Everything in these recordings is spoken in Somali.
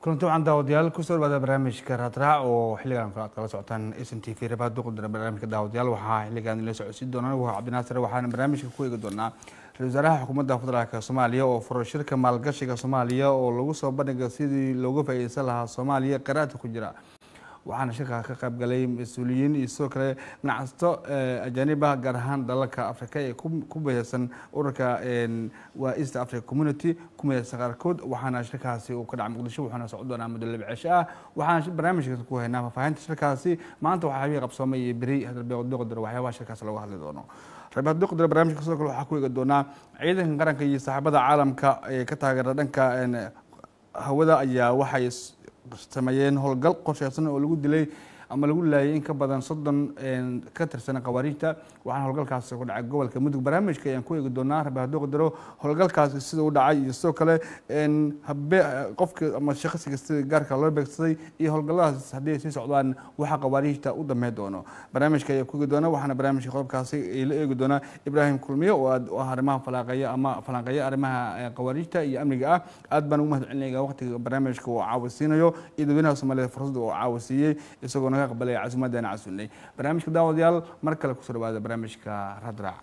kulanti wacan daawadayaal kusoo dhawaada barnaamijka raadraac oo xilligan kale aad kala socotaan s n t v rabaha duqudira barnaamijka daawadayaal waxaa xilligan ila socodsiin doona waa cabdinaasir waxaana barnaamijka ku eegi doonaa ra-isul wasaaraha xukuumadda federaalk soomaaliya oo furo shirka maalgashiga soomaaliya oo lagu soo bandhiga sidii looga faa'iideysan lahaa soomaaliya qaraadka ku jira waxaana shirkaa ka qayb galay mas-uuliyiin iyo sidoo kale ganacsato ajaaniba gaar ahaan dalalka africa ee ku mideysan ururka waa east africa community ku mideysan qaarkood waxaana shirkaasi uu ka dhacay muqdisho wuxuuna socon doonaa muddo laba cisho ah waxaana barnaamijka ku haynaa faahfaahinta shirkaasi maanta waxaa habii qabsoomay iyo beri hadalbeeqdoqdar waxyaabaha shirkaas looga hadli doono rabadoqdar barnaamijka sidoo kale waxaa ku eegi doonaa ciidanka qaranka iyo saaxiibada caalamka ee ka taageera dhanka hawada ayaa waxay sameeyeen howlgal qorsheysan oo lagu dilay ama lagu laayay in ka badan soddon ka tirsan khawaariijta waxaana howlgalkaasi ku dhacay gobolka mudug barnaamijka ayaan ku eegi doonaa rabadoqdaro howlgalkaasi sida u dhacay iyo sidoo kale habe qofka ama shaqsiga sida gaarka loo beegsaday iyo howlgalladaas haddii ay sii socdaan waxa khawaariijta u dameyn doono barnaamijka ayaa ku eegi doona waxaana barnaamijka qodobkaasi la eegi doonaa ibraahim kulmiye oo aad u ah arrimaha falaaqeeya ama falanqeeya arrimaha khawaariijta iyo amniga ah aad baan ugu mahad celinaya waqtiga barnaamijka uu caawisiinayo iyo dadweynaha soomaaliyed fursadda uu caawisiiyey isagoo naga aqbalaya casuumaddana casuulnay barnaamijka daawadayaal mar kale kusoo dhawaada barnaamijka radraac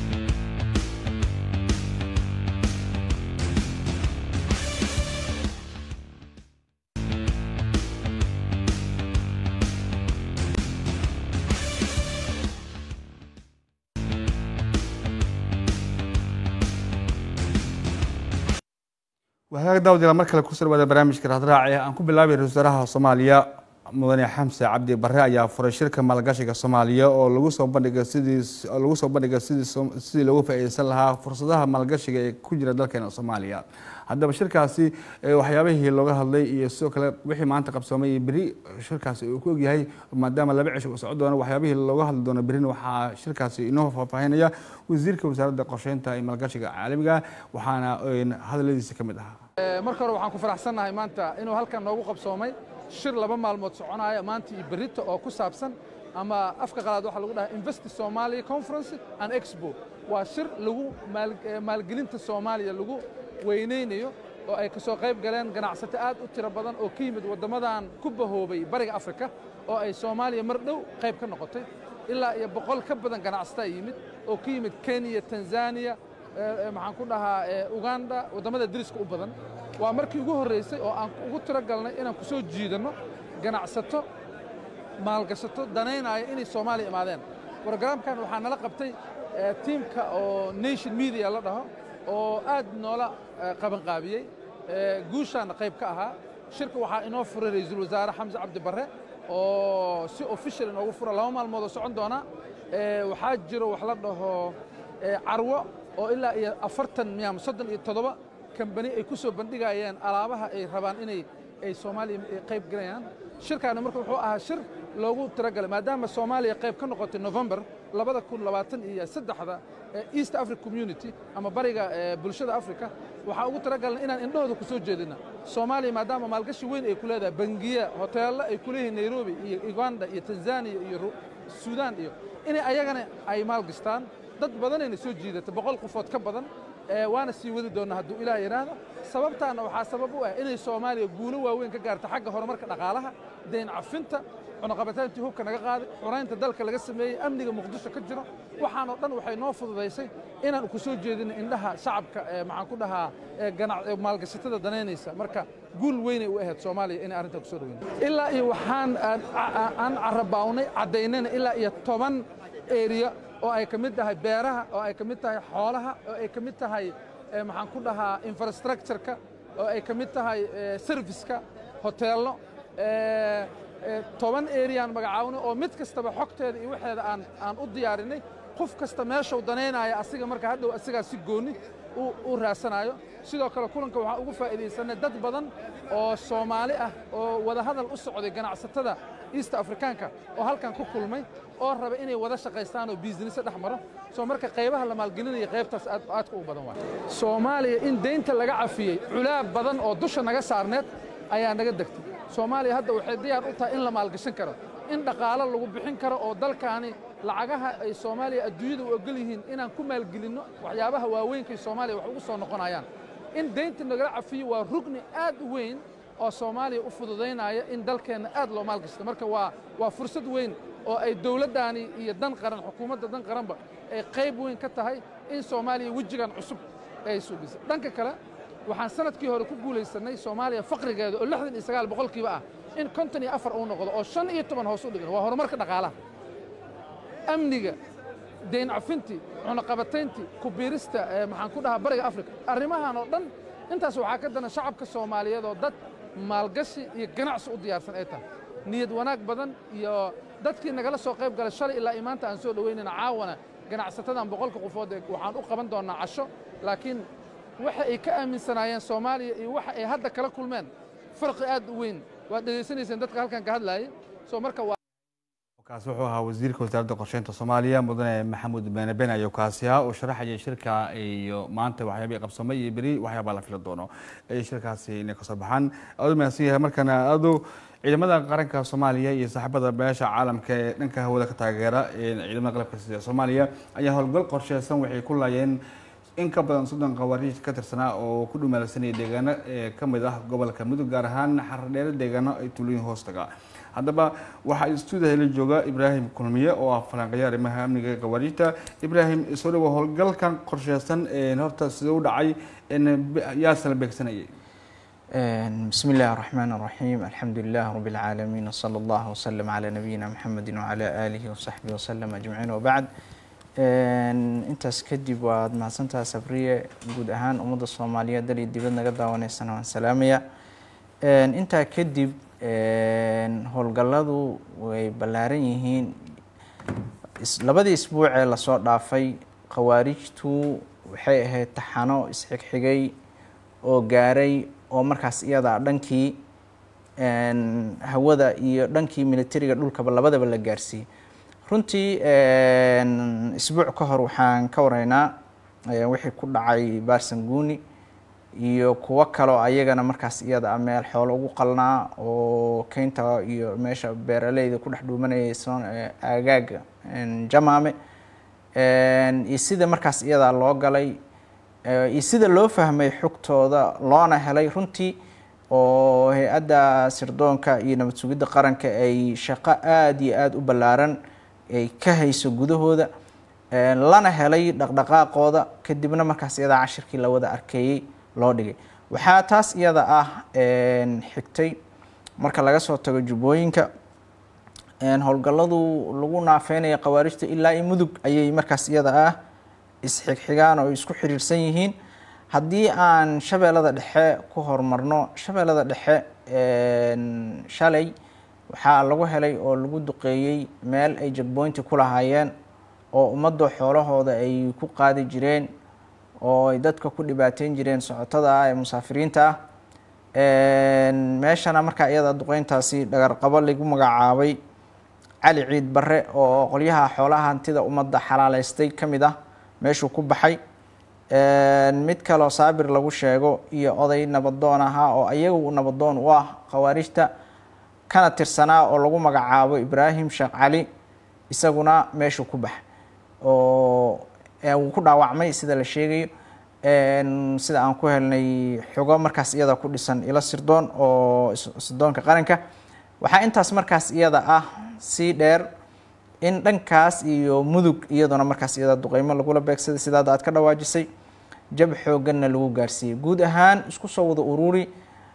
wahaaga daawadayaal mar kale kusoo dhawaada barnaamijka radraac ee aan ku bilaabay ra-isul wasaaraha soomaaliya mudane xamse cabdi bare ayaa furay shirka maalgashiga soomaaliya oo lagu soo bandhiga sidii lagu soo bandhiga sidii sidii loogu faa'iideysan lahaa fursadaha maalgashiga ee ku jira dalkeena soomaaliya haddaba shirkaasi waxyaabihii looga hadlay iyo sidoo kale wixii maanta qabsoomay iyo beri shirkaasi uu ku ogyahay maadaama laba cisho uu socon doono waxyaabihii looga hadli doono berina waxaa shirkaasi inoo faahfaahinaya wasiirka wasaaradda qorsheynta iyo maalgashiga caalamiga waxaana hadaladiisa ka mid ahaa marka hore waxaan ku faraxsannahay maanta inuu halkan noogu qabsoomay shir laba maalmood soconaya maanta iyo berrito oo ku saabsan ama afka qalaad waxaa lagu dhahaa invest somalia conference and expo waa shir lagu maalgelinta soomaaliya lagu weynaynayo oo ay ka soo qayb galeen ganacsato aad u tiro badan oo ka yimid waddamadan ku bahoobay bariga afrika oo ay soomaaliya mar dhow qayb ka noqotay ilaa iyo boqol ka badan ganacsataa yimid oo ka yimid kenya tanzaniya maxaan ku dhahaa uganda waddamada deriska u badan waa markii ugu horraysay oo aan ugu tiro galnay inaan ku soo jiidanno ganacsato maalgashato danaynaya inay soomaaliya imaadeen brogramkan waxaa nala qabtay tiimka oo nation media la dhaho oo aad noola qabanqaabiyey guushaanna qayb ka ahaa shirka waxaa inoo furay ra'iisul wasaare xamse cabdi barre oo si official inoogu fura laba maalmood oo socon doona waxaa jiro wax la dhaho carwo oo ilaa iyo afartan miyaam soddon iyo toddoba kambani ay ku soo bandhigayeen alaabaha ay rabaan inay ay soomaaliya qayb galayaan shirkaana marka wuxuu ahaa shir loogu tiragalay maadaama soomaaliya qayb ka noqotay november labada kun labaatan iyo saddexda east africa community ama bariga bulshada africa waxaa ugu tiragalnay inaan indhahooda ku soo jeedina soomaaliya maadaama maalgashi weyn ay ku leedahay bangiya hoteello ay ku leeyihiin nairobi iyo uganda iyo tanzaniya iyo suudaan iyo inay ayagana ay maalgashtaan dad badanayna soo jiidata boqol qofood ka badan waana sii wadi doonna hadduu ilaah yidhaahdo sababtaana waxaa sabab u ah inay soomaaliya guulo waaweyn ka gaarta xagga horumarka dhaqaalaha dayn cafinta cunaqabatayntii hubka naga qaaday xuraynta dalka laga sameeyey amniga muqdisho ka jiro waxaanoo dhan waxay noo fududaysay inaan ku soo jeedino indhaha shacabka maxaan ku dhahaa maalgashatada danaynaysa marka guul weynay u ahayd soomaaliya inay arrintaa ku soo dhaweyn ilaa iyo waxaan aan carabaawnay caddaynayna ilaa iyo toban eriya oo ay ka mid tahay beeraha oo ay ka mid tahay xoolaha oo ay ka mid tahay maxaan ku dhahaa infrastructureka oo ay ka mid tahay serviceka hoteello toban eriyaan magacaawno oo mid kastaba xogteeda iyo waxeeda aan aan u diyaarinay qof kasta meeshuu danaynaya asiga marka hadhow asigaa si goonni u raasanaayo sidoo kale kulanka waxaan ugu faa'iidaysanay dad badan oo soomaali ah oo wadahadal u socday ganacsatada east afrikaanka oo halkan ku kulmay oo raba inay wada shaqaystaan oo biisinise dhex maro soo marka qaybaha la maalgelinaya qaybtaas aadka u badan waay soomaaliya in deynta laga cafiyey culaab badan oo dusha naga saarneed ayaa naga degtay soomaaliya hadda waxay diyaar u tahay in la maalgashan karo in dhaqaalo lagu bixin karo oo dalkaani lacagaha ay soomaaliya adduunyada u ogol yihiin inaan ku maalgelinno waxyaabaha waaweynkaay soomaaliya wax ugu soo noqonayaan in deynta nagala cafiyo waa rugni aad u weyn oo soomaaliya u fududaynaya in dalkeenna aad loo maalgashto marka waa waa fursad weyn oo ay dowladdaani iyo dan qaran xukuumadda dan qaranba ay qayb weyn ka tahay in soomaaliya wejigan cusub ay suubisay dhanka kale waxaan sanadkii hore ku guulaysannay soomaaliya faqrigeeda oo lixdan iyo sagaal boqolkiiba ah in konton iyo afar uu noqdo oo shan iyo toban hoos u dhigan waa horumarka dhaqaalaha amniga deyn cafintii cunaqabatayntii ku biirista maxaan ku dhahaa bariga afrika arrimahan oo dhan intaas waxaa ka dana shacabka soomaaliyeed oo dad maalgashi iyo ganacsi u diyaarsan ay tahay niyad wanaag badan iyo dadkii nagala soo qayb galay shalay ilaa imaanta aan soo dhoweynayna caawana ganacsatadan boqolka qofood ee waxaan u qaban doonnaa casho laakiin waxa ay ka aaminsanaayeen soomaaliya iyo waxa ay hadda kala kulmeen farqi aad u weyn waad dhegaysanayseen dadka halkan ka hadlaayay soo marka waa kaasi wuxuu ahaa wasiirka wasaaradda qorsheynta soomaaliya mudane maxamuud beene ben ayo kaasi ah oo sharaxaya shirka iyo maanta waxyaabihii qabsamay iyo beri waxyaabaa la fila doono ay shirkaasi inay kasoo baxaan aadu mahadsan yahay markana aadu ciidamada qaranka soomaaliya iyo saaxiibada beesha caalamka ee dhanka hawada ka taageera ciidamada qalabka sida soomaaliya ayaa howlgal qorsheysan waxay ku laayeen in ka badan soddon qawaariij ka tirsanaa oo ku dhumaalsanaya deegaano ee ka mid ah gobolka mudug gaar ahaan xardheero deegaano ay tuulooyin hoostaga haddaba waxaa stuudiya la jooga ibraahim kulmiye oo ah falanqeeya arrimaha amniga qawaariijta ibraahim soo dhawo howlgalkan qorsheysan horta sidee u dhacay yaase la beegsanayay بسم الله الرحمن الرحيم الحمد لله رب العالمين وصلى الله وسلم على نبينا محمد وعلى آله وصحبه وسلم أجمعين وبعد intaas kadib waad mahadsantaha sabriye guud ahaan ummadda soomaaliyeed dal iyo dibad naga daawanaysana waan salaamaya intaa kadib howlgalladu way ballaaran yihiin labadii isbuuc ee lasoo dhaafay khawaarijtu waxay ahayd taxano isxigxigay oo gaaray oo markaas iyada dhankii hawada iyo dhankii militariga dhulkaba labadaba la gaarsiiyey runtii isbuuc ka hor waxaan ka waraynaa wixii ku dhacay baarsanguuni iyo kuwo kaleo ayagana markaas iyada a meel xoolo ugu qalnaa oo keynta iyo meesha beeraleyda ku dhex dhuumanayay aagaaga jamaame iyo sida markaas iyadaa loo galay iyo sida loo fahmay xogtooda loona helay runtii oo hay-adda sirdoonka iyo nabad sugidda qaranka ay shaqo aada iyo aada u ballaaran ay ka hayso gudahooda lana helay dhaqdhaqaaqooda kadibna markaas iyadaa cashirkii la wada arkeeyey loo dhigay waxaa taas iyada ah xigtay marka laga soo tago jubbooyinka howlgalladu lagu naafeynaya khawaarijta ilaa i mudug ayay markaas iyada ah isxigxigaan oo isku xiriirsan yihiin haddii aan shabeellada dhexe ku horumarno shabeellada dhexe shalay waxaa lagu helay oo lagu duqeeyey meel ay jagboynti ku lahaayeen oo ummadda xoolahooda ay ku qaadi jireen oo ay dadka ku dhibaateyn jireen socotada ah ee musaafiriinta ah meeshana markaa iyada duqeyntaasi dhagarqabo lagu magacaabay cali ciid barre oo qolyaha xoolaha hantida ummadda xalaaleystay ka mid ah meeshuu ku baxay mid kaloo saabir lagu sheego iyo oday nabadoon ahaa oo ayagu nabadoon u ah khawaarijta kana tirsanaa oo lagu magacaabo ibraahim sheekh cali isaguna meeshuu ku baxay oo wuu ku dhaawacmay sida la sheegayo sida aan ku helnay xogo markaas iyada ku dhisan ilo sirdoon oo sirdoonka qaranka waxaa intaas markaas iyada ah sii dheer in dhankaas iyo mudug iyaduna markaas iyada duqeymo lagula beegsaday sidaada aad ka dhawaajisay jab xooganna lagu gaarsiiyey guud ahaan isku soo wada ururi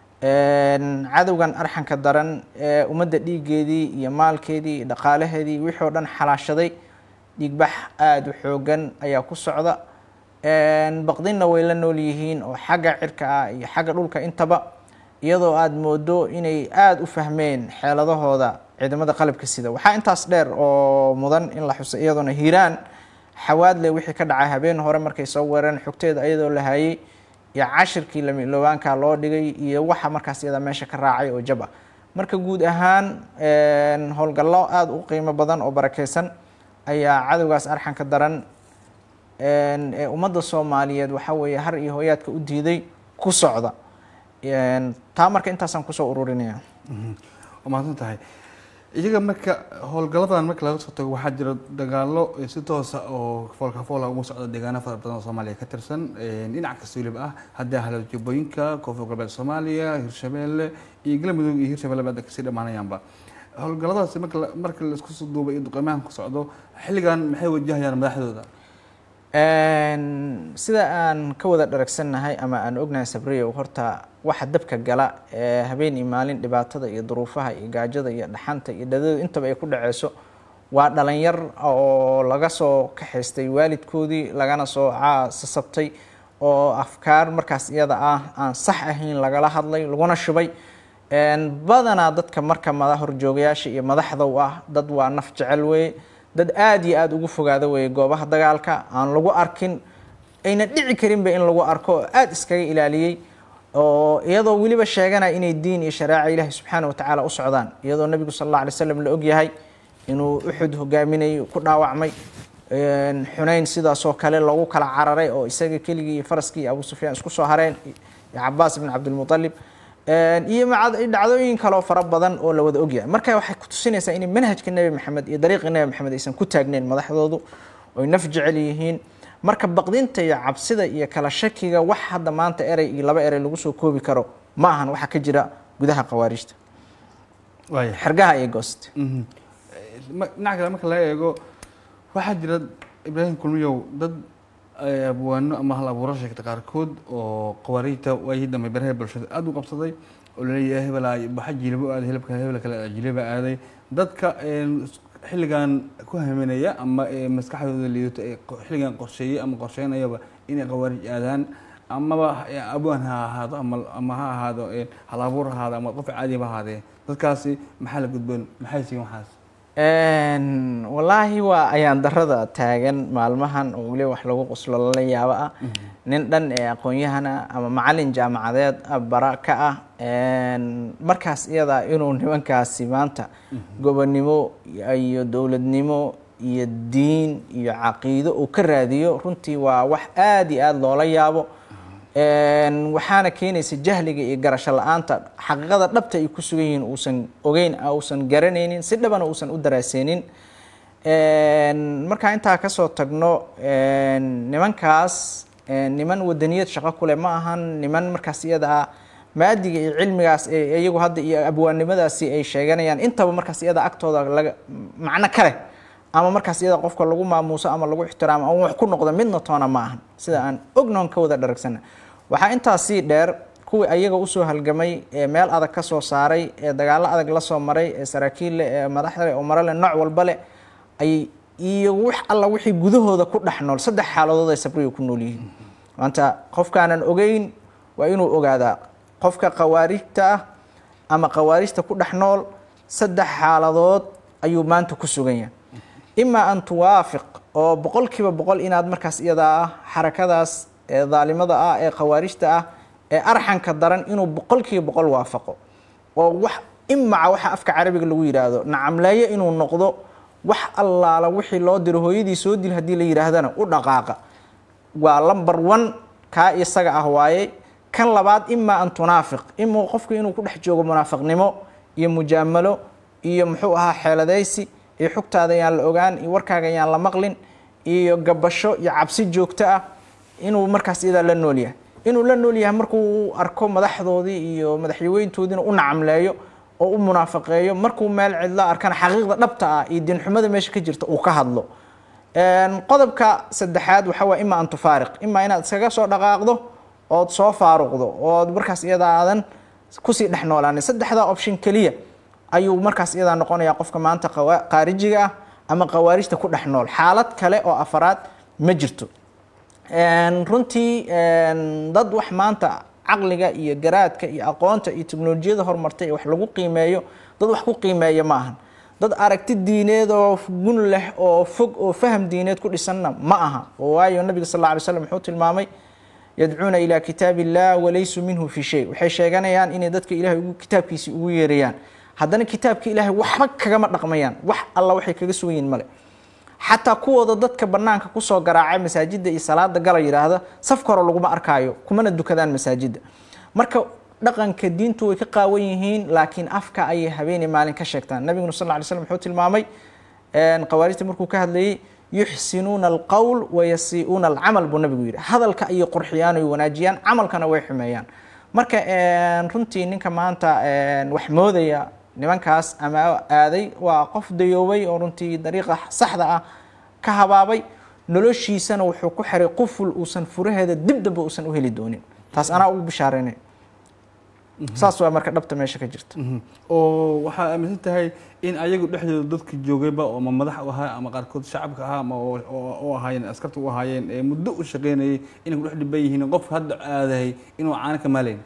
cadowgan arxanka daran ee ummadda dhiiggeedii iyo maalkeedii iyo dhaqaalaheedii wixii oo dhan xalaashaday dhiigbax aada u xoogan ayaa ku socda baqdinna way la nool yihiin oo xagga cirka ah iyo xagga dhulka intaba iyadoo aada moodo inay aada u fahmeen xeeladahooda ciidamada qalabka sida waxaa intaas dheer oo mudan in la xusay iyadoona hiiraan xawaadle wixii ka dhacay habeen hore markay soo weereen xogteeda iyadoo la hayay iyo cashirkii lamilowaanka loo dhigay iyo waxa markaas iyada meesha ka raacay oo jab ah marka guud ahaan howlgallo aada u qiimo badan oo barakeysan ayaa cadowgaas arxanka daran ee ummadda soomaaliyeed waxaa weeye har iyo hooyaadka u diiday ku socda taa marka intaasaan kusoo ururinaya waa mahadsan tahay iyaga marka howlgaladan marka laga soo tago waxaa jira dagaalo si toosa oo foolka foola uga socda deegaano fara badan oo soomaaliya ka tirsan dhinac kasta weliba ah haddii ahlo jubbooyinka koonfur galbeed soomaaliya hirshabeelle iyo galmudug iyo hirshabelle ba kasii dhammaanayaanba howlgaladaasi marka marka laisku soo duubay iyo duqeymahan ku socdo xilligan maxay wajahayaan madaxdooda sida aan ka wada dharagsannahay ama aan ognahay sabriyo horta waxa dabka gala ee habeen iyo maalin dhibaatada iyo duruufaha iyo gaajada iyo dhaxanta iyo dhadadu intaba ay ku dhaceyso waa dhalinyar oo laga soo kaxaystay waalidkoodii lagana soo sasabtay oo afkaar markaas iyada ah aan sax ahayn lagala hadlay laguna shubay badanaa dadka marka mada horjoogayaasha iyo madaxdow ah dad waa naf jecel weeye dad aada iyo aada ugu fogaada weeye goobaha dagaalka aan lagu arkin ayna dhici karinba in lagu arko oo aada iskaga ilaaliyey oo iyadoo weliba sheeganaya inay diin iyo shareeca ilaahi subxaana watacaala u socdaan iyadoo nabigu sal alla alay slam la ogyahay inuu uxud hogaaminay ku dhaawacmay xunayn sidaasoo kale lagu kala cararay oo isaga keligii iyo faraskii iyo abu sufyaan isku soo hareen iyo cabaas ibn cabdilmutalib iyo dhacdooyin kaleo fara badan oo la wada ogyahay marka waxay kutusinaysaa inay manhajka nebi maxamed iyo dariiqi nebi maxamed aysan ku taagneyn madaxdoodu oy naf jecel yihiin marka baqdinta iyo cabsida iyo kala shakiga wax hadda maanta erey iyo laba erey lagu soo koobi karo ma ahan waxa ka jira gudaha khawaarijta xergaha iyo gooste dhinaca kale marka laga eego waxaa jira ibraahim kulmiyow dad abwaano ama hal abuuro sheegta qaarkood oo qawaariijta waayii dambe baraha bulshada aada u qabsaday oo laleeyahay hebel baxa jilabo aaday hilibka hebel kale jilaba aaday dadka xilligan ku haminaya ama maskaxdooda liidato ee xilligan qorsheeyey ama qorsheynayaba inay qawaarij aadaan amaba abwaan ha ahaado ama ama ha ahaado hal abuur ha ahaado ama qof caadiba ahaadee dadkaasi maxaa la gudboon maxay siin waxaas wallaahi waa ayaan darada taagan maalmahan oo weliba wax lagu qoslo lala yaabo ah nin dhan ee aqoon-yahana ama macalin jaamacadeed bara ka ah markaas iyadaa inuu nimankaasi maanta gobonnimo iyo dowladnimo iyo diin iyo caqiido uu ka raadiyo runtii waa wax aada iyo aada loola yaabo waxaana keenaysa jahliga iyo garasho la-aanta xaqiiqada dhabta ay ku sugan yihiin uusan ogeyn uusan garanaynin si dhabana uusan u daraaseynin markaa intaa kasoo tagno nimankaas niman wadaniyad shaqo kule ma ahan niman markaas iyada ah maadiga iyo cilmigaas iyagu hadda iyo abwaannimadaasi ay sheeganayaan intaba markaas iyada agtooda laga macno kale ama markaas iyada qofka lagu maamuuso ama lagu ixtiraamo ama wax ku noqdo midna toona ma ahan sida aan ognoon ka wada dharagsana waxaa intaas sii dheer kuwii ayaga usoo halgamay ee meel adag ka soo saaray ee dagaalo adag la soo maray ee saraakiil leh ee madaxda leh oo maro leh nooc walba leh ay iyo wax alla wixii gudahooda ku dhex nool saddex xaaladood ay sabriga ku nool yihiin maanta qofkaanan ogeyn waa inuu ogaadaa qofka khawaarijta ah ama khawaarijta ku dhex nool saddex xaaladood ayuu maanta ku sugan yahay imaa an tuwaafiq oo boqolkiiba boqol inaad markaas iyadaa ah xarakadaas ee daalimada ah ee khawaarijta ah ee arxanka daran inuu boqolkiiba boqol waafaqo oo wax imaca waxa afka carabiga lagu yidhaahdo nacamleeyo inuu noqdo wax allaala wixii loo diro hooyadii soo dil haddii la yidhaahdana u dhaqaaqa waa lumber one kaa isaga ah waaye kan labaad imaa an tunaafiq ima qofku inuu ku dhex joogo munaafiqnimo iyo mujaamalo iyo muxuu ahaa xeeladaysi iyo xugtaada yaan la ogaan iyo warkaaga yaan la maqlin iyo gabasho iyo cabsi joogto ah inuu markaas iyadaa la nool yahay inuu la nool yahay markuu arko madaxdoodii iyo madaxyaweyntoodiina u nacamleeyo oo u munaafaqeeyo markuu meel cidla arkana xaqiiqda dhabta ah iyo diinxumada meesha ka jirta uu ka hadlo qodobka saddexaad waxaa waa ima an tufaariq imaa inaad iskaga soo dhaqaaqdo ood soo faaruqdo ood markaas iyadaa aadan kusii dhex noolaanin saddexdaa option keliya ayuu markaas iyadaa noqonayaa qofka maanta qaarijiga ah ama khawaarijta ku dhex nool xaalad kale oo afaraad ma jirto runtii dad wax maanta caqliga iyo garaadka iyo aqoonta iyo teknolojiyada horumartay ee wax lagu qiimeeyo dad wax ku qiimeeya ma ahan dad aragti diineed oo gun leh oo fog oo faham diineed ku dhisanna ma aha waayo nabiga sal alla alay slam wuxuu tilmaamay yadcuuna ilaa kitaab illah walaysuu minhu fi shay waxay sheeganayaan inay dadka ilahay kitaabkiisii ugu yeerayaan haddana kitaabka ilaahay waxba kagama dhaqmayaan wax alla waxay kaga sugan yihin male xataa kuwooda dadka banaanka kusoo garaacay masaajida iyo salaada gala yidhaahda safka hore laguma arkaayo kumana dukadaan masaajida marka dhaqanka diintu way ka qaawan yihiin laakiin afka ayay habeenii maalin ka sheegtaan nabiguna sal lla ly slam wuxuu tilmaamay khawaarijta markuu ka hadlayay yuxsinuuna alqowl wayasii'uuna alcamal buu nabigu yidhi hadalka ayay qurxiyaan oy wanaajiyaan camalkana way xumeeyaan marka runtii ninka maanta wax moodaya nimankaas ama aaday waa qof dayoobay oo runtii dariiqa saxda ah ka habaabay noloshiisana wuxuu ku xiray quful uusan furaheeda dib damba uusan u heli doonin taas anaa ugu bishaareynay saas waa marka dhabta meesha ka jirta oo waxaa aaminsan tahay in ayagu dhexdooda dadka joogayba oo ama madax u ahaa ama qaarkood shacabka ahaa ama u ahaayeen askarta u ahaayeen ee muddo u shaqeynayay inay ku dhex dhiban yihiin qof hadda aadahay inuu caana ka maalayn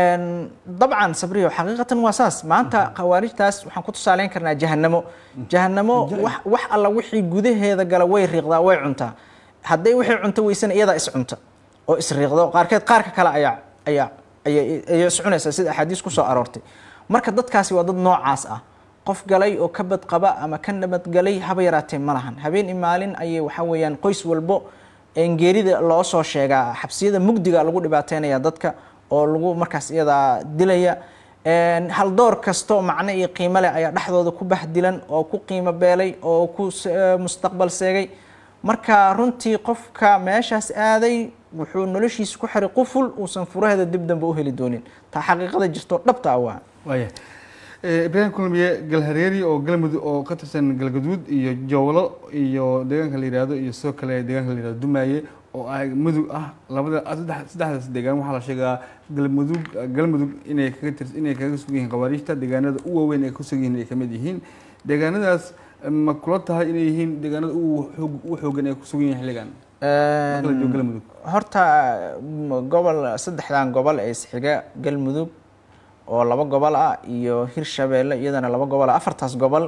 dabcan sabriyo xaqiiqatan waa saas maanta khawaarijtaas waxaan ku tusaaleyn karnaa jahanamo jahanamo wax wax alla wixii gudaheeda gala way riiqdaa way cuntaa hadday wixii cunto weysana iyadaa is cunta oo isriiqda oo qaarkeed qaarka kale ayaa ayaa ayay is cunaysaa sida axaadiis kusoo aroortay marka dadkaasi waa dad noocaas ah qof galay oo ka badqaba ama ka nabadgalay haba yaraatee ma lahan habeen i maalin ayay waxa weeyaan qoys walbo geerida loo soo sheegaa xabsiyada mugdiga lagu dhibaateynaya dadka oo lagu markaas iyadaa dilaya haldoor kastoo macno iyo qiimo leh ayaa dhexdooda ku bahdilan oo ku qiimo beelay oo ku mustaqbal seegay marka runtii qofka meeshaas aaday wuxuu noloshiisa ku xiray quful uusan furaheeda dib dambe u heli doonin taa xaqiiqada jirto dhabta ah waa waaya ibraahim kulmiye galhareeri oo galmudug oo ka tirsan galgaduud iyo jowlo iyo deegaanka la yihahdo iyo sidoo kale deegaanka la yihahdo dumaaye oo ah mudug ah labada saddexdaas deegaan waxaa la sheegaa galmudug galmudug inay kaga tir inay kaga sugan yihiin khawaariijta deegaanada u waaweyn ay ku sugan yihiin ay kamid yihiin deegaanadaas ma kula tahay inay yihiin deegaanada u xoogan ay ku sugan yihiin xilligan galmudug horta gobol saddexdan gobol ee isxiga galmudug oo laba gobol ah iyo hirshabeelle iyadana laba gobol ah afartaas gobol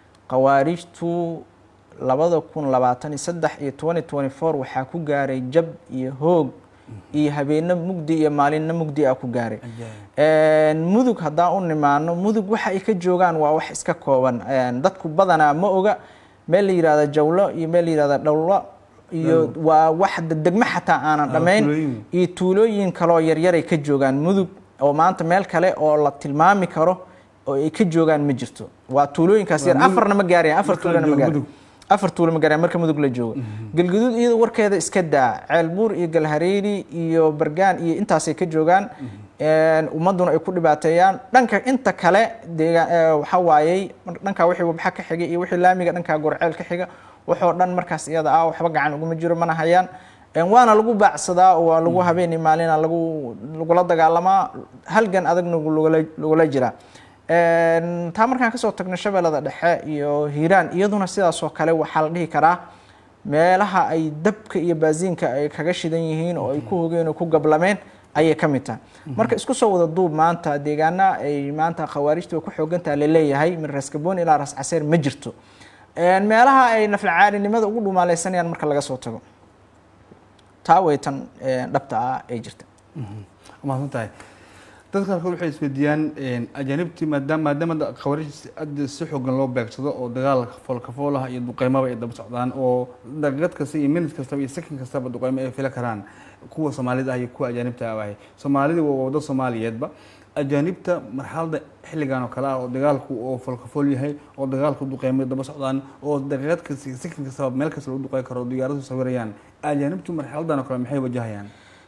khawaarijtu labada kun labaatan iyo saddex iyo twenty twenty four waxaa ku gaaray jab iyo hoog iyo habeeno mugdi iyo maalinna mugdi ah ku gaaray mudug haddaan u nimaano mudug waxa ay ka joogaan waa wax iska kooban dadku badanaa ma oga meel la yihahda jawlo iyo meel la yihahda dhowlo iyo waa wax degmo xataa aanan dhammayn iyo tuulooyin kaloo yaryaray ka joogaan mudug oo maanta meel kale oo la tilmaami karo oo ay ka joogaan ma jirto waa tuulooyinkaas yar afarna ma gaarayan afar tuulona ma gaarayan afar tuulo ma gaarayan marka mudug la joogo galguduud iyada warkeeda iska daa ceelbuur iyo galhareeri iyo bargaan iyo intaasay ka joogaan ummaduna ay ku dhibaateeyaan dhanka inta kale deegaan waxa waayey dhankaa wixii wabxa ka xigay iyo wixii laamiga dhankaa gorceel ka xiga waxoo dhan markaas iyada ah waxba gacan uguma jiro mana hayaan waana lagu baacsadaa oo waa lagu habeeni maalina lagu lagula dagaalamaa halgan adagna lagula jiraa taa markaan kasoo tagno shabeellada dhexe iyo hiiraan iyaduna sidaasoo kale waxaa la dhihi karaa meelaha ay dabka iyo baasiinka ay kaga shidan yihiin oo ay ku hogeen oo ku gablameen ayay ka mid tahay marka isku soo wada duub maanta deegaana ay maanta khawaarijtu way ku xoogantaha laleeyahay min raskaboon ilaa ras caseer ma jirto meelaha ay naflacaalinimada ugu dhumaaleysanayaan marka laga soo tago taa way tan dhabta ah ee jirta mahadsan tahay dadka qaarkood waxay isweydiiyaan ajaanibtii maadaama maadaama khawaarij hadda si xoogan loo beegsado oo dagaal foolkafoolaha iyo duqeymaba ay daba socdaan oo daqiiqad kasta iyo minut kastaba iyo second kastaba duqeymo ay fila karaan kuwa soomaalida ah iyo kuwa ajaanibta ah wahay soomaalida waa waddo soomaaliyeedba ajaanibta marxalada xilligan oo kale ah oo dagaalku oo foolkafool yahay oo dagaalku duqeymo daba socdaan oo daqiiqad kasta iyo second kastaba meel kasta lagu duqey karo diyaaradu sawirayaan ajaanibtu marxaladan oo kale maxay wajahayaan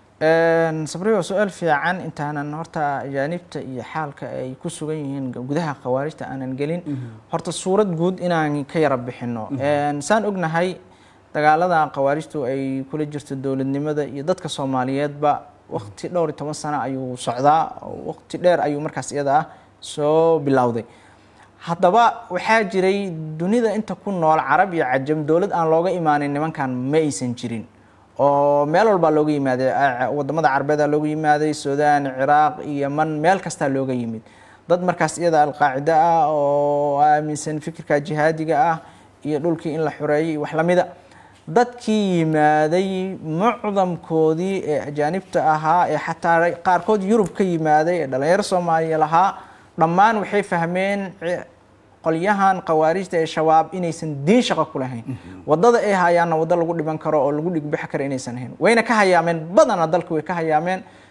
sabri waa su-aal fiican intaanan horta ajaanibta iyo xaalka ay ku sugan yihiin gudaha khawaarijta aanan gelin horta suurad guud inaan ka yara bixino saan ognahay dagaalada khawaarijtu ay kula jirto dowladnimada iyo dadka soomaaliyeedba waqti dhowr iyo toban sano ayuu socdaa waqti dheer ayuu markaas iyada ah soo bilowday haddaba waxaa jiray dunida inta ku nool carab iyo cajam dowlad aan looga imaanin nimankan ma aysan jirin oo meel walbaa looga yimaaday wadamada carbeeda looga yimaaday sudan ciraaq iyo yeman meel kastaa looga yimid dad markaas iyada alqaacida ah oo aaminsan fikirka jihaadiga ah iyo dhulkii in la xoreeyay wax lamida dadkii yimaaday mucdamkoodii ee ajaanibta ahaa ee xataa qaarkood yurub ka yimaaday ee dhalinyaro soomaaliya lahaa dhammaan waxay fahmeen qolyahan khawaarijta ee shabaab inaysan diin shaqo ku lahayn wadada ay hayaanna waddo lagu dhiban karo oo lagu dhigbixi karo inaysan ahayn wayna ka hayaameen badana dalka way ka hayaameen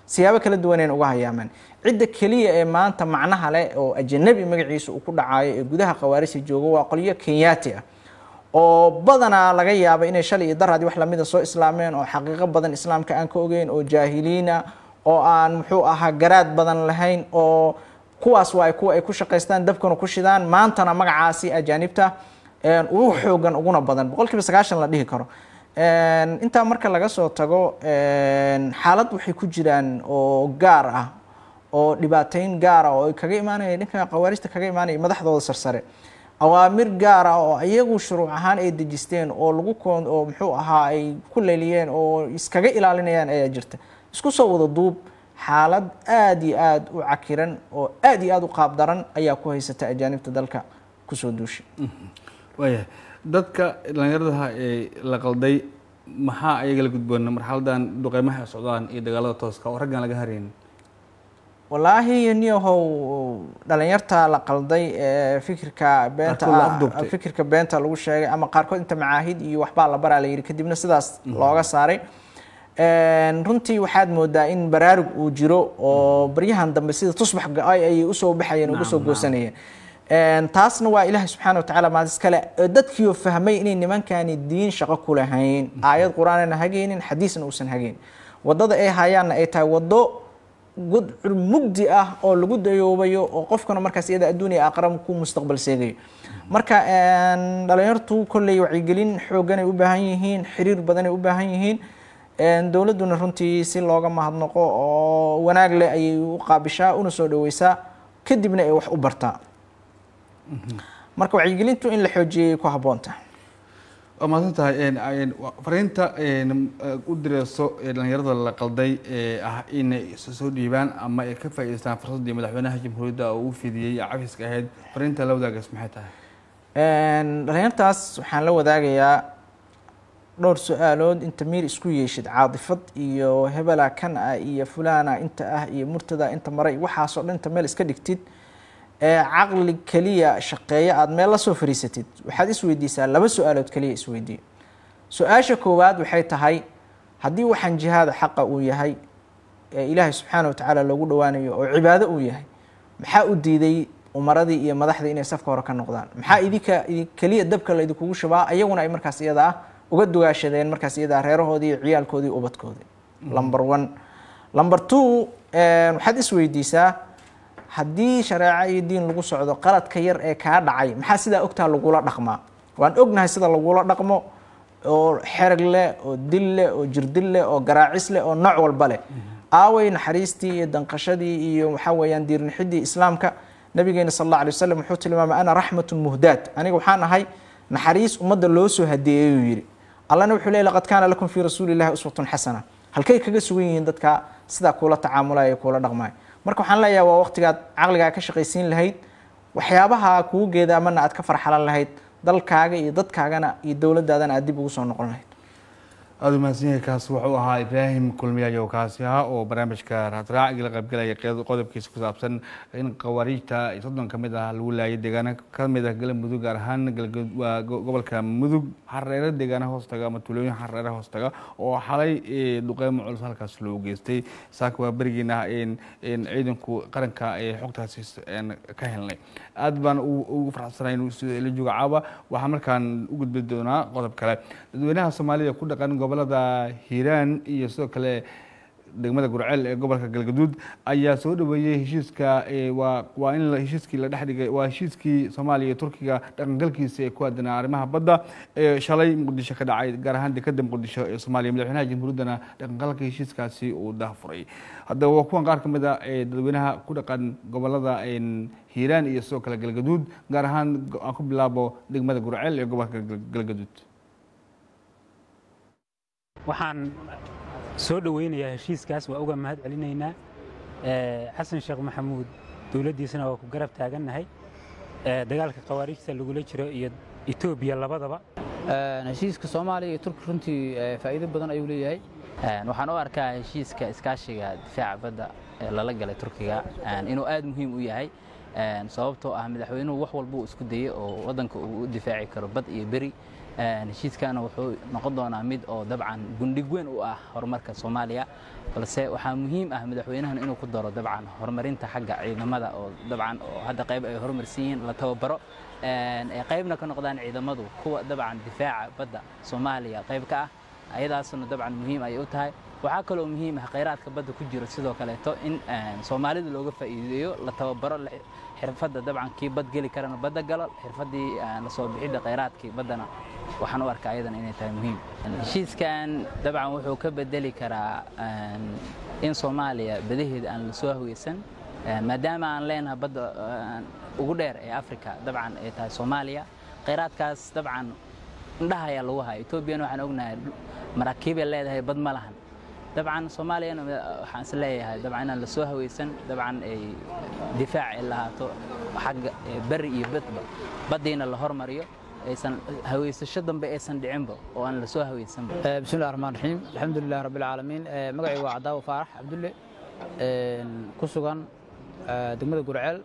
siyaabo kala duwaneen uga hayaamaan cidda keliya ee maanta macnaha leh oo ajanabi magaciisa uu ku dhacayo ee gudaha khawaarijta jooga waa qolyo kenyaati ah oo badanaa laga yaaba inay shalay iyo daraadii wax lamida soo islaameen oo xaqiiqo badan islaamka aan ka ogeyn oo jaahiliina oo aan muxuu ahaa garaad badan lahayn oo kuwaas waa kuwa ay ku shaqaystaan dabkana ku shidaan maantana magacaasi ajaanibta ugu xoogan uguna badan boqol kiiba sagaashan la dhihi karo intaa marka laga soo tago xaalad waxay ku jiraan oo gaar ah oo dhibaateyn gaar ah oo ay kaga imaanaya dhinka khawaarijta kaga imaanaya madaxdooda sarsare awaamir gaar ah oo iyagu shuruuc ahaan ay dejisteen oo lagu koon oo muxuu ahaa ay ku leeliyeen oo iskaga ilaalinayaan ayaa jirta isku soo wada duub xaalad aada iyo aada u cakiran oo aada iyo aada u qaab daran ayaa ku haysata ajaanibta dalka kusoo duushay waayahay dadka dhallinyaradaha ee la qalday maxaa ayaga la gudboon marxaladan duqeymaha ay socdaan iyo dagaalada tooska oo raggan laga harayn wallaahi niyahow dhalinyarta la qalday ee fikirka beenta Qaarkood la afduubtay. fikirka beenta lagu sheegay ama qaarkood inta macaahid iyo waxbaa la baraa la yidhi kadibna sidaas looga saaray runtii waxaad moodaa in baraarug uu jiro oo baryahan dambe sida tusbax go-ay ayay usoo baxayeen uga soo Naam, naam. goosanayeen taasna waa ilaahay subxaana watacaala maadis kale dadkiioo fahmay inay nimankani diin shaqo ku lahayn aayad qur-aanana hagaynin xadiisna uusan hagayn wadada ay hayaanna ay tahay wado gudcur mugdi ah oo lagu dayoobayo oo qofkana markaas iyada adduuniya aakhira ku mustaqbal seegayo marka dhalinyartu kolley wacyigelin xooganay u baahan yihiin xiriir badanay u baahan yihiin dowladduna runtii si looga mahadnaqo oo wanaag leh ayay u qaabishaa una soo dhaweysaa kadibna ay wax u bartaa marka wacyigelintu in la xoojiyay ku habboonta waa mahadsan tahay fariinta u direyso ee dhalinyarada la qalday ee ah inay soo dhiibaan ama ay ka faa'iideystaan fursaddii madaxweynaha jamhuuriyadda oo uu fidiyey cafiska ahayd fariinta la wadaagaas maxay tahay dhalinyartaas waxaan la wadaagayaa dhowr su-aalood inta miir isku yeeshid caadifad iyo hebela kan ah iyo fulana inta ah iyo murtada inta maray waxaasoo dhan inta meel iska dhigtid ee caqli keliya shaqeeya aada meel la soo fariisatid waxaad isweydiisaa laba su-aalood keliya isweydiiya su-aasha koowaad waxay tahay haddii waxaan jihaada xaqa uu yahay ee ilaahay subxaana wa tacaala loogu dhowaanayo oo cibaado uu yahay maxaa u diiday umaradii iyo madaxdii inay safka hore ka noqdaan maxaa idinka keliya dabka laydinkugu shubaa ayaguna ay markaas iyada ah uga dugaashadeen markaas iyada reerahoodii iyo ciyaalkoodii ubadkoodii number one number two waxaad isweydiisaa haddii shareeco iyo diin lagu socdo qaladka yar ee kaa dhacay maxaa sidaa ogtaa lagula dhaqmaa waan ognahay sida lagula dhaqmo oo xerag leh oo dil leh oo jirdil leh oo garaacis leh oo nooc walba leh aaway naxariistii iyo danqashadii iyo waxaa weeyaan diirnixidii islaamka nabigeena sal alla alay wasalam wuxuu tilmaamay ana raxmatun muhdaad aniga waxaan ahay naxariis ummadda loo soo hadeeyey uu yidhi allana wuxuu leey laqad kaana lakum fii rasuuli llahi uswatun xasana halkay kaga sugan yihiin dadka sidaa kuula tacaamulaya ee kuula dhaqmaya marka waxaan leeyahay waa waqtigaad caqligaa ka shaqaysiin lahayd waxyaabaha kugu geedaamana aad ka farxalan lahayd dalkaaga iyo dadkaagana iyo dowladdaadana aad dib ugu soo noqon lahayd aada umahadsan yahay kaas wuxuu ahaa ibraahim kulmiyayo kaasi ahaa oo barnaamijka raadraac la qaybgalaya qodobkiisa ku saabsan in khawaariijta soddon ka mid ah lagu laayay deegaano ka mid ah galmudug gaar ahaan waa gobolka mudug xareero deegaana hoostaga ama tuulooyin xareera hoostaga oo xalay duqeymo culus halkaas loo geystay saaka waa berigiina ciidanku qaranka ee xogtaasi ka helnay aad baan ugu farxsanay inuu la jooga caawa waxaa markaan u gudbi doonaa qodob kale dadweynaha soomaalida ku dhaqan gobolada hiiraan iyo sidoo kale degmada gurceel ee gobolka galgaduud ayaa soo dhaweeyey heshiiska waa in heshiiskii la dhexdhigay waa heshiiskii soomaaliya iyo turkiga dhaqangalkiisa ee ku aadanaa arrimaha badda ee shalay muqdisho ka dhacay gaar ahaan dekada muqdisho ee soomaaliya madaxweynaha jamhuuriyaddana dhaqangalka heshiiskaasi uu daahfuray haddaba waa kuwan qaar ka mid a ee dadweynaha ku dhaqan gobolada hiiraan iyo sidoo kale galgaduud gaar ahaan aan ku bilaabo degmada gurceel ee gobolka galgaduud waxaan soo dhoweynayaa heshiiskaas waa uga mahad celinaynaa xasan sheekh maxamuud dowladdiisana waa ku garab taagannahay dagaalka khawaarijta lagula jiro iyo etoobiya labadaba heshiiska soomaaliya iyo turki runtii faa'iido badan ayuu leeyahay waxaan u arkaa heshiiska iskaashiga difaaca badda ee lala galay turkiga inuu aad muhiim u yahay sababtoo ah madaxweynuhu wax walba uu isku dayey oo waddanka uu u difaaci karo bad iyo beri heshiiskana wuxuu noqon doonaa mid oo dabcan gundhig weyn u ah horumarka soomaaliya balse waxaa muhiim ah madaxweynahan inuu ku daro dabcan horumarinta xagga ciidamada oo dabcan oo hadda qayb ay horumarsan yihiin la tababaro ay qaybna ka noqdaan ciidamadu kuwa dabcan difaaca badda soomaaliya qayb ka ah ayadaasna dabcan muhiim ayay u tahay waxaa kaloo muhiim ah khayraadka badda ku jiro sidoo kaleeto in soomaalida looga faa'iideeyo la tababaro xirfadda dabcan kii bad geli karana badda galo xirfaddii la soo bixidda khayraadkii baddana waxaan u arkaa ayadana inay tahay muhiim heshiiskan dabcan wuxuu ka bedeli karaa in soomaaliya badaheeda aan la soo haweysan maadaama aan leenahay badda ugu dheer ee africa dabcan ay tahay soomaaliya khayraadkaas dabcan indhaha ayaa lagu haya etoobiyana waxaan ognahay maraakiibay leedahay bad ma lahan dabcan soomaaliyana waxaan is leeyahay dabcan inaan la soo haweysan dabcan ay difaac ay lahaato xagga beri iyo badba baddiina la hormariyo aysan haweysasho dambe aysan dhicinba oo aan la soo haweysanba bismillahi raxmaan raxiim alxamdulilah rabbi alcaalamiin magacaygu waa cadaawo faarax cabdulle ku sugan degmada gurceel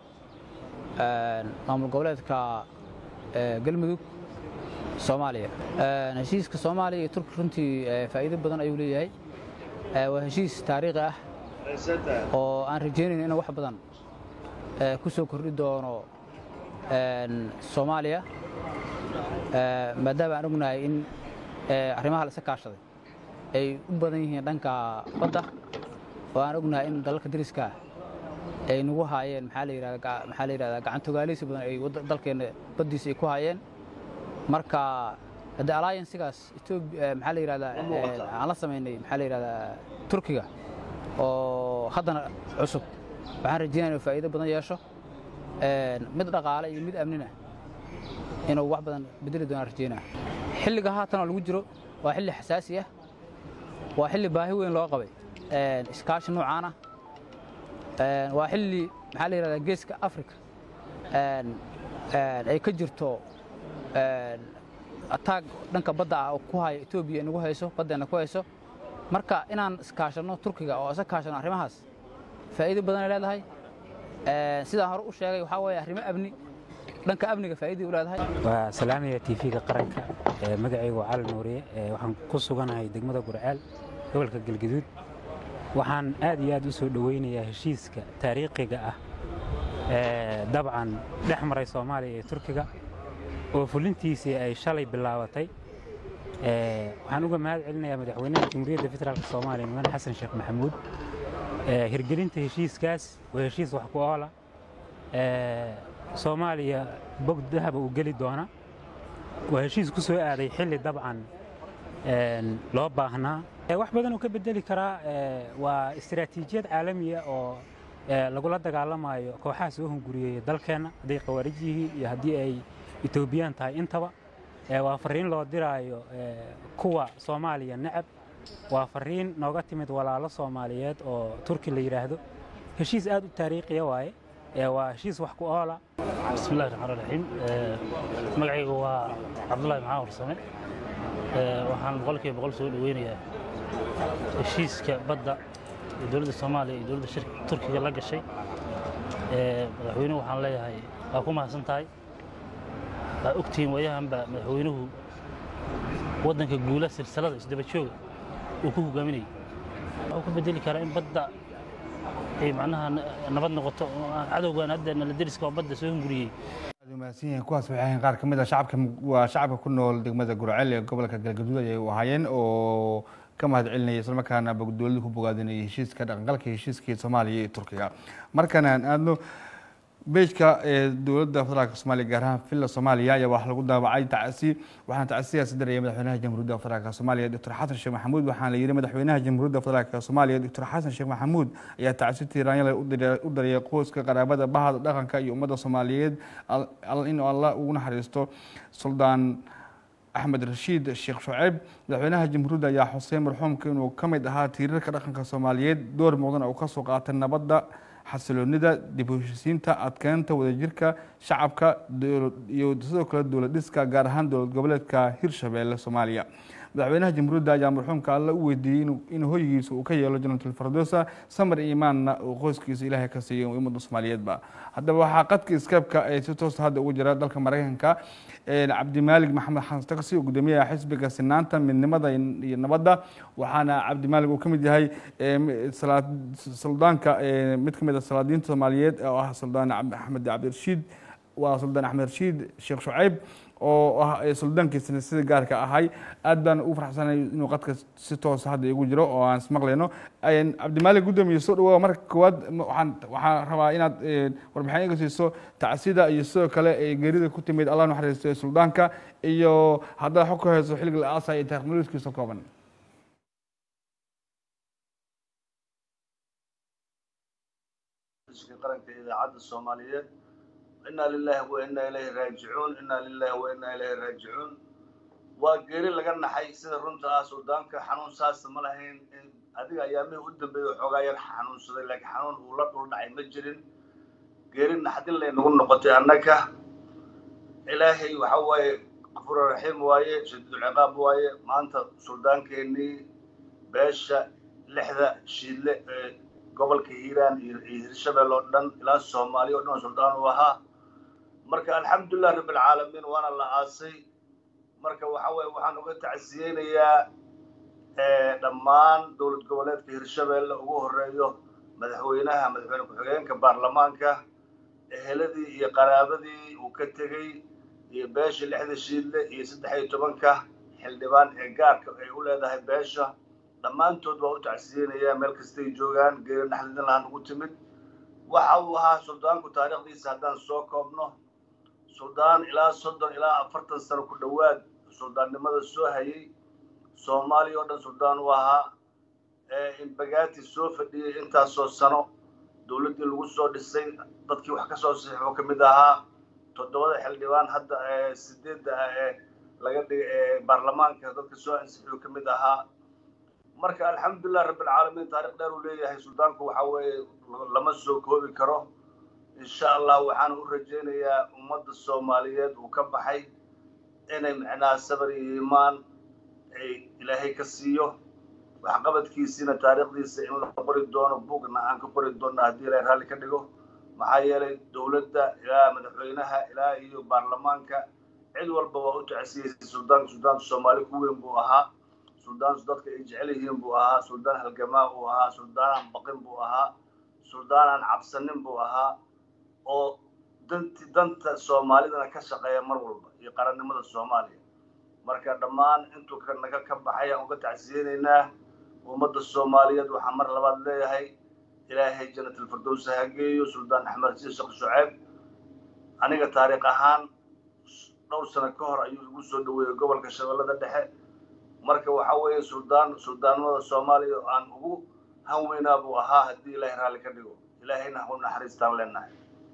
maamul goboleedka galmudug soomaaliya heshiiska soomaaliya iyo turki runtii faa'iido badan ayuu leeyahay waa heshiis taariikhi ah oo aan rajaynayn inuu wax badan ku soo kordhi doono soomaaliya maadaama aan ognahay in arrimaha la iska kaashaday ay u badan yihiin dhanka badda oo aan ognahay in dalalka dariska ah ay nagu haayeen maxaa la yidhahdaa maxaa la yidhahdaa gacan togaaleysi badan ay dalkeenna baddiisa ay ku haayeen marka haddii alliancesigaas etoobiya maxaa la yidhahdaa aan la samaynay maxaa la yidhahdaa turkiga oo haddana cusub waxaan rajeynaya inuu faa'iido badan yeesho mid dhaqaale iyo mid amnina inuu wax badan bedeli doonaan rajeynaa xilliga haatan oo lagu jiro waa xilli xasaasi ah waa xilli baahi weyn loo qabay iskaashi noocaana waa xilli maxaa la yidhahdaa geeska africa ay ka jirto ataag dhanka badda ah oo ku haya etoobiya nagu hayso baddeenna ku hayso marka inaan iskaashanno turkiga oo isa kaashanno arrimahaas faa'iido badanay leedahay sidaan hore u sheegay waxaa weeye arrimo amni dhanka amniga faa'iiday u leedahay waa salaamaya tv-ga qaranka magacaygu waa cali nuuriye waxaan ku suganahay degmada gurceel gobolka galgaduud waxaan aad iyo aad u soo dhoweynayaa heshiiska taariikhiga ah dabcan dhex maray soomaaliya iyo turkiga oo fulintiisii ay shalay bilaabatay waxaan uga mahad celinayaa madaxweynaha jamhuuriyadda federaalk soomaaliya mudane xasan sheekh maxamuud hirgelinta heshiiskaas waa heshiis wax ku oola soomaaliya bog dahaba uu geli doona waa heshiis ku soo aaday xilli dabcan loo baahnaa wax badan uu ka bedeli karaa waa istiraatiijiyad caalamiya oo lagula dagaalamayo kooxaha soo hunguriyeeya dalkeenna hadday khawaarij yihiin iyo haddii ay etoobiyaan tahay intaba waa fariin loo diraayo kuwa soomaaliya necab waa fariin nooga timid walaalo soomaaliyeed oo turki la yidhaahdo heshiis aad u taariikhiya waaye waa heshiis wax ku oola bismillahi raxmaan raxiim magacaygu waa cabdullahi maxaa warsame waxaan boqolkiiba boqol soo dhoweynayaa heshiiska badda ee dowladda soomaaliya iyo dowladda shirka turkiga la gashay madaxweynuhu waxaan leeyahay waa ku mahadsan tahay waa ogtihiin waayahanba madaxweynuhu waddanka guula silsilada isdaba jooga uu ku hogaaminayay wuxuu ku bedeli karaa in badda ay macnaha nabad noqoto cadowgan hadda nala deriska oo badda soo hunguriyey mahadsan yihiin kuwaas waxay ahayn qaar ka mid ah shacabka waa shacabka ku nool degmada gurceel ee gobolka galgaduud ayay u ahaayeen oo ka mahad celinaya islamarkaana dowladda ku bogaadinayay heshiiska dhaqangalka heshiiskii soomaaliya iyo turkiga markan aan aadno beejka ee dowladda federaalk soomaaliya gaar ahaan villa soomaaliya ayaa wax lagu daabacay tacsi waxaana tacsiyaasi daraya madaxweynaha jamhuuriyadda federaalk soomaaliya doctor xasan sheekh maxamuud waxaana la yidhi madaxweynaha jamhuuriyadda federaalk soomaaliya doctor xasan sheekh maxamuud ayaa tacsi tiiraanyale u dariyay qoyska qaraabada bahada dhaqanka iyo ummadda soomaaliyeed in alla ugu naxariisto suldaan axmed rashiid sheekh shuceyb madaxweynaha jamhuuriyadda ayaa xuseen marxuumka inuu ka mid ahaa tiirarka dhaqanka soomaaliyeed door muuqdan uu ka soo qaatay nabadda xasiloonida dib u heshisiinta adkeynta wadajirka shacabka iyo sidoo kale dowlad dhiska gaar ahaan dowlad goboleedka hirshabeelle soomaaliya madaxweynaha jamhuuriyadda ayaa marxuumka alle u weydiiyey in hoygiisa uu ka yeelo jannatul firdowsa samar iyo imaanna uu qoyskiisa ilaahay ka siiyo ummadda soomaaliyeedba haddaba waxaa qadka iskaabka ee si toosa hadda ugu jira dalka maraykanka cabdimaalig maxamed xasan taksi oo gudoomiyaha xisbiga sinaanta midnimada iyo nabadda waxaana cabdimaalig uu ka mid yahay suldaanka mid ka mid a salaadiinta soomaaliyeed oo ah suldaan axmed cabdirashiid waa suldaan axmed rashiid sheekh shucayb oo ah suldaankiisana sida gaarka ahay aad baan ugu farxsanay inuu qadka si toosa hadda igu jiro oo aan ismaqlayno cabdimaalig guddoomiye soo dhawaa marka koowaad waxaan waxaan rabaa inaad warbixin iga siiso tacsida iyo sidoo kale geerida ku timid allah naxariisto suldaanka iyo haddaad xog ka hayso xilliga la aasay iyo taariikh nololkiisa kooban qaranka idaacadda soomaaliyeed inaa lilahi wa inaa ilayhi raajicuun inaa lilahi wa inaa ilayhi raajicuun waa geeri laga naxay sida runta ah suldaanka xanuun saasta ma lahayn adiga ayaamihii u dambeeyey xoogaa yar xanuunsaday laakiin xanuun uu la dhul dhacay ma jirin geeri naxdin lay nagu noqotay annaga ilaahay waxa waaye qafuura raxiim waaye shadiidulciqaab waaye maanta suldaankeenii beesha lixda shiidle ee gobolka hiiraan iyo hirshabelle oo dhan ilaa soomaaliya o dhan oo suldaan u ahaa marka alxamdulilah rabbilcaalamiin waana la aasay marka waxa weye waxaan uga tacsiyeynayaa dhammaan dowlad goboleedka hirshabelle ugu horeeyo madaxweynaha madaxweyne ku-xigeenka baarlamaanka eheladii iyo qaraabadii uu ka tegey iyo beesha lixda shiidle iyo saddex iyo tobanka xildhibaan ee gaarka ay u leedahay beesha dhammaantood waa u tacsiyeynayaa meel kastay joogaan geeri naxdidin lahaan ugu timid waxa uu ahaa suldaanku taariikhdiisa haddaan soo koobno suldaan ilaa soddon ilaa afartan sano ku dhowaad suldaannimada soo hayay soomaaliya oo dhan suldaan u ahaa inbagaati soo fadhiyey intaasoo sano dowladdii lagu soo dhisay dadkii wax ka soo saxiixuu ka mid ahaa toddobada xildhibaan hadda sideedda ah ee laga dhigay ee baarlamaanka dadka soo ansixiyuu ka mid ahaa marka alxamdulilah rabbilcaalamiin taarikh dheer uu leeyahay suldaanku waxa weeye lama soo koobi karo insha allah waxaan u rajaynayaa ummadda soomaaliyeed uu ka baxay inay micnaha sabar iyo iimaan ay ilaahay ka siiyo waxqabadkiisiina taariikhdiisa in la qori doono buugna aan ka qori doonno haddii ilaahay raalli ka dhigo maxaa yeelay dowladda ilaa madaxweynaha ilaa iyo baarlamaanka cid walba waa u tacsiyeysay suldaanka suldaanka soomaali ku weyn buu ahaa suldaan dadka ay jecel yihiin buu ahaa suldaan halgamaa uu ahaa suldaanaan baqin buu ahaa suldaanaan cabsanin buu ahaa oo danti danta soomaalidana ka shaqeeya mar walba iyo qarannimada soomaaliya marka dhammaan intuu naga ka baxay aan uga tacsiyeynaynaa ummadda soomaaliyeed waxaa mar labaad leeyahay ilaahay jannatalfirdowsa ha geeyo suldaan axmed xasiin sheekh shuceyb aniga taariikh ahaan dhowr sano ka hor ayuu igu soo dhaweeyey gobolka shabeellada dhexe marka waxa weeye suldaan suldaanimada soomaaliya aan ugu hanweynaa buu ahaa haddii ilaahay raalli ka dhigo ilaahayna u naxariistaan leenahay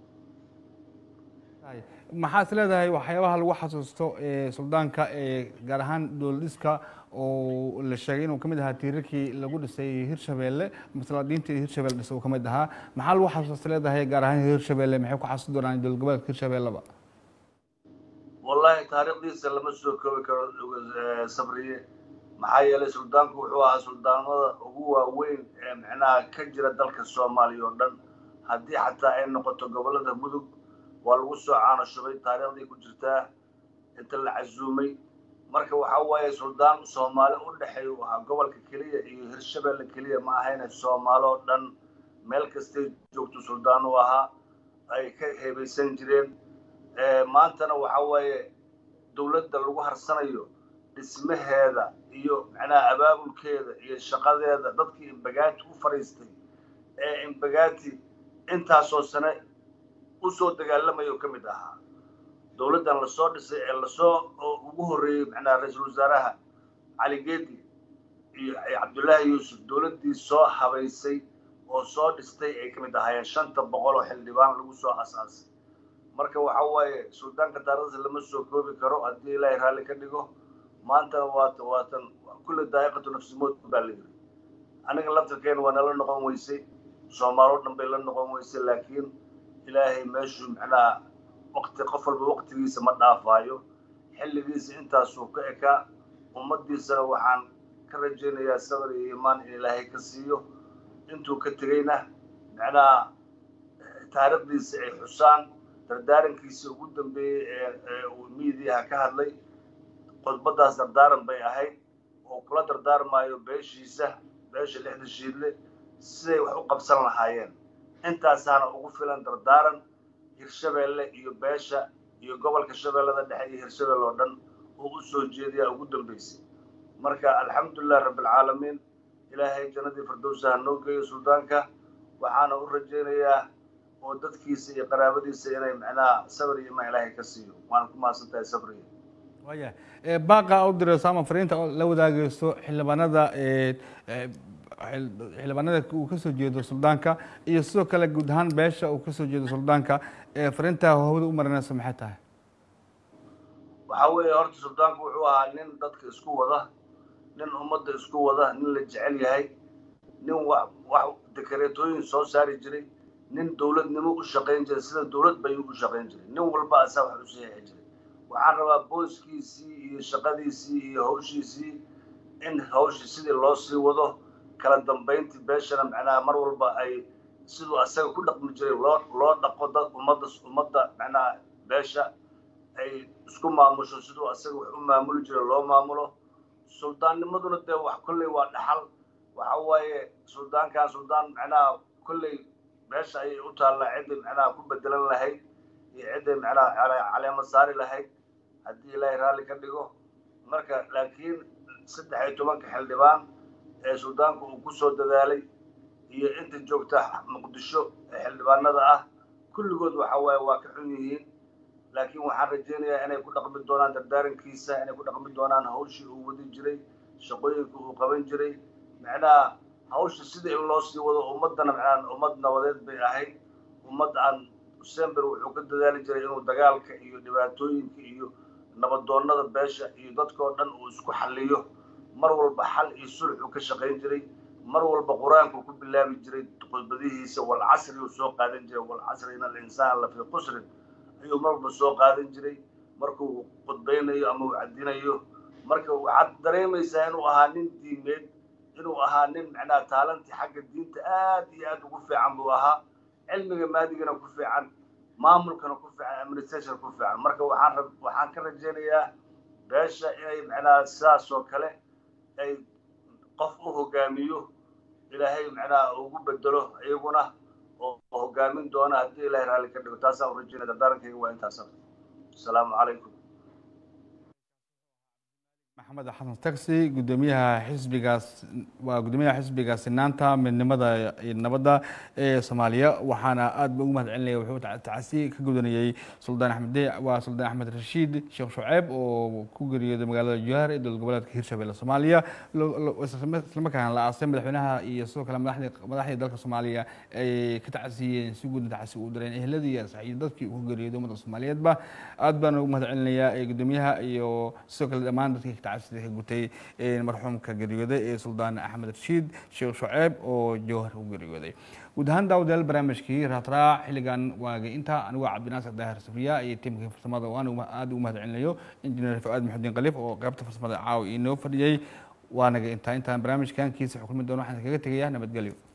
maxaad leedahay waxyaabaha lagu xasuusto suldaanka gaar ahaan dowladiska oo la sheegay inuu kamid ahaa tiirarkii lagu dhisay hirshabelle masalaadiinta hirshabelle dhisa uu kamid ahaa maxaa lagu xasuusta leedahay gaar ahaan hirshabelle maxay ku xasuusi doonaan dowlad goboleedka hirshabelleba wallahi taariikhdiisa lama soo koobi karo sabriye maxaa yeelay suldaanku wuxuu ahaa suldaanada ugu waaweyn ee micnaha ka jira dalka soomaaliya oo dhan haddii xataa ay noqoto gobollada mudug waa lagu soo caano shubay taariikhdii ku jirtaa inta la casuumay marka waxa waaye suldaan soomaali u dhexeeya uu ahaa gobolka keliya iyo hirshabelle keliya ma ahayne soomaali oo dhan meel kastay joogto suldaan u ahaa ay ka heebaysan jireen maantana waxa waaye dowladda lagu harsanayo dhismaheeda iyo macnaha abaabulkeeda iyo shaqadeeda dadkii imbagaati u fadhiistay ee imbagaati intaasoo sane u soo dagaalamaya oo ka mid ahaa dowladdan lasoo dhisay ee lasoo ugu horreeyey macnaha ra-iisul wasaaraha cali geedi iyo cabdullaahi yuusuf dowladdii soo habaysay oo soo dhistay ay ka mid ahaayeen shanta boqol oo xildhibaan lagu soo asaasay marka waxa waaye suldaanka taarikhdiisa lama soo koobi karo haddii ilaahay raalli ka dhigo maantana waata waatan kulle daa'iqatu nafsimood baa la yiri aniga laftirkeena waa nala noqon weysay soomaaloo dhan bay la noqon weysay laakiin ilaahay meeshuu macnaha waqti qof walba waqtigiisa ma dhaafaayo xilligiisa intaasuu ka ekaa ummaddiisana waxaan ka rajaynayaa sabar iyo iimaan in ilaahay ka siiyo intuu ka tegeyna macnaha taariikhdiisa ay xusaan dardaarankiisa ugu dambeeyey ee uu miidiyaha ka hadlay khudbaddaas dardaaran bay ahayd oo kula dardaarmaayo beeshiisa beesha lixda shiidle siday wax u qabsan lahaayeen intaasaana ugu filan dardaaran hirshabeelle iyo beesha iyo gobolka shabeellada dhexe iyo hirshabelle oo dhan oo u soo jeediyaa ugu dambaysay marka alxamdulilah rabbialcaalamiin ilaahay jannadii firdowsa ha noo geeyo suldaanka waxaana u rajaynayaa oo dadkiisa iyo qaraabadiisa inay macnaha sabr iyo imaan ilaahay ka siiyo waana ku mahadsan tahay sabriya waya baaqa u dirayso ama fariinta oo la wadaagayso xildhibaanada xildhibaanada uu kasoo jeedo suldaanka iyo sidoo kale guud ahaan beesha uu kasoo jeedo suldaanka fariinta hawada u marinayso maxay tahay waxaa weeye horta suldaanku wuxuu ahaa nin dadka isku wada nin ummadda isku wada nin la jecel yahay nin wax wax dekareetooyin soo saari jiray nin dowladnimo u shaqayn jiray sida dowlad bayuu u shaqayn jiray nin walba asaa wax u saxiixi jiray waxaan rabaa booskiisii iyo shaqadiisii iyo hawshiisii in hawshii sidii loo sii wado kala dambayntii beeshana macnaha mar walba ay siduu asaga ku dhaqmi jiray loo loo dhaqo dad ummadda ummadda macnaha beesha ay isku maamusho siduu asaga wax u maamuli jiray loo maamulo suldaannimaduna dee wax kolley waa dhaxal waxa waaye suldaankan suldaan macnaha kolley beesha ayay u taallaa cidday macnaha ku bedelan lahayd iyo cidday macnaha caleemo saari lahayd haddii ilaahay raalli ka dhigo marka laakiin saddex iyo tobanka xildhibaan ee suldaanku uu ku soo dadaalay iyo inta joogta muqdisho ee xildhibaanada ah kulligood waxa waaye waa ka xun yihiin laakiin waxaan rajaynayaa inay ku dhaqmi doonaan dardaarankiisa inay ku dhaqmi doonaan hawshii uu wadi jiray shaqooyinka uu qaban jiray macnaha hawsha sida in loo sii wado ummaddana macnaha ummad nabadeed bay ahayd ummad aan sember wuxuu ka dadaali jiray inuu dagaalka iyo dhibaatooyinka iyo nabadoonnada beesha iyo dadkao dhan uu isku xalliyo mar walba xal iyo sulxuu ka shaqayn jiray mar walba qur-aanku ku bilaabi jiray khudbadihiisa walcasri uu soo qaadan jiray walcasri in alinsaan la fii qusrin ayuu mar walba soo qaadan jiray markuu khudbaynayo ama uu cadinayo marka waxaad dareemaysaa inuu ahaa nin diimeed inuu ahaa nin macnaha taalantii xagga diinta aad iyo aad ugu fiican buu ahaa cilmiga maadigana ku fiican maamulkana ku fiican administration ku fiican marka waxaan waxaan ka rajaynayaa beesha inay macnaha sidaas oo kale ay qof u hogaamiyo ilaahay macnaha ugu bedelo iyaguna oo hogaamin doona haddii ilaahay raalli ka dhigo taasaan u rajaynaya dardaarankayga waa intaas asalaamu calaykum maxamed xasan taxi gudoomiyaha xisbigaas waa gudoomiyaha xisbiga sinaanta midnimada iyo nabadda ee soomaaliya waxaana aad ba ugu mahad celinaya wuxuu tacasi ka gudanayey suldaan axmed waa suldaan axmed rashiid sheekh shuceeb oo ku geeriyooday magaalada jowhar ee dowlad goboleedka hirshabelle soomaaliya islamarkaana la aasay madaxweynaha iyo sidoo kale madaxdii dalka soomaaliya ay ka tacasiyeen si guudna tacasi u direen ehladii iyo saxiyo dadkii ku geeriyooday ummadda soomaaliyeedba aad baan ugu mahad celinayaa gudoomiyaha iyo sidoo kale dhammaan dadkii tacasida ka gutay marxuumka geeriyooday ee suldaan axmed rashiid sheekh shuceeb oo jowhar ku geeriyooday guud ahaan daawadayaal barnaamijkii raatraac xilligan waagay inta anigoo cabdinaasir daahir safiya iyo tiimkii farsamada waan aad ugu mahad celinayo injineer fuaad maxudiin khaliif oo qaybta farsamada caawa inoo fadhiyey waanaga intaa intaan barnaamijkan kiisa xukulmi doono waxaan kaga tegayaa nabadgelyo